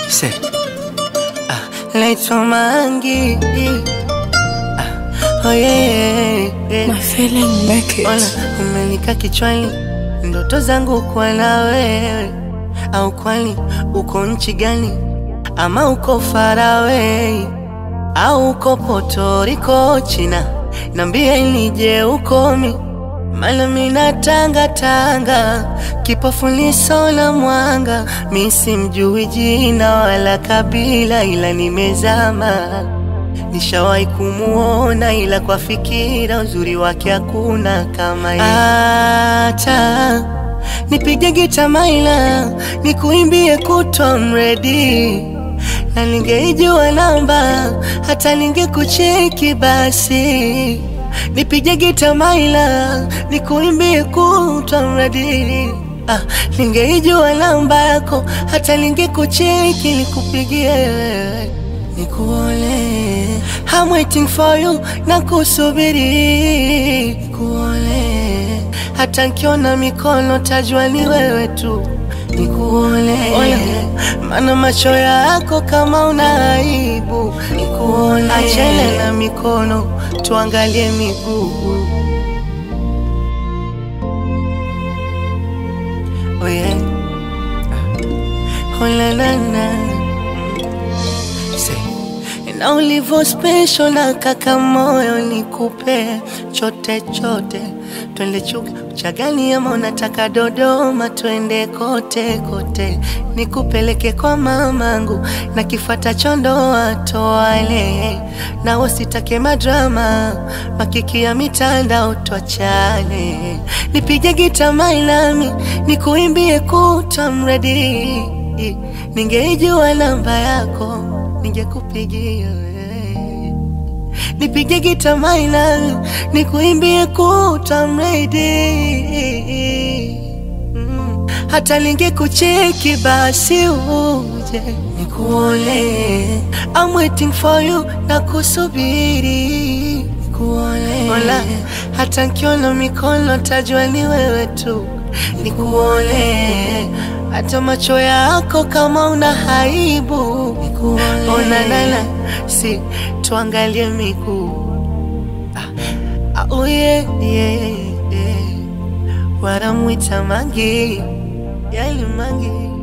Say, ah, naitwa Mangi. Ah, oh yeah, yeah. My feeling make Ona, it. umenika kichwani ndoto zangu kuwa na wewe, au kwani uko nchi gani? Ama uko Faraway au uko Puerto Rico, China? Nambie nije ukomi, maana mina tanga tanga, kipofu liso la mwanga, mi simjui jina wala kabila, ila nimezama Nishawahi kumuona ila kwa fikira uzuri wake hakuna kama yeye. Acha nipige gita maila nikuimbie kutwa mredi, na ningeijua namba hata ningekucheki basi. Nipige gita maila nikuimbie kutwa mredi, ah, ningeijua namba yako hata ningekucheki nikupigie wewe nikuone I'm waiting for you na kusubiri nikuone hata nkiona mikono tajua ni wewe tu nikuone maana macho yako kama una aibu nikuone achana na mikono tuangalie miguu oh yeah. oh la la la Say, na ulivyo special na kaka moyo nikupe chote chote, twende Chuga Uchagani ama unataka Dodoma, twende kote kote, nikupeleke kwa mamangu na kifata chondo atoale, na wasitake madrama makiki ya mitandao, twachane, nipige gita mailami nikuimbie kutwa mredi, ningeijua namba yako ningekupigia wewe. nipige gita maina nikuimbie kuta mredi mm. hata ningekucheki basi uje nikuone I'm waiting for you na kusubiri nikuone Ola, hata nkiona mikono tajua ni wewe tu nikuone hata macho yako kama una haibu nikuone onanana si tuangalie miguu ah, ah, oh yeah, yeah, yeah. wanamwita mangi yali mangi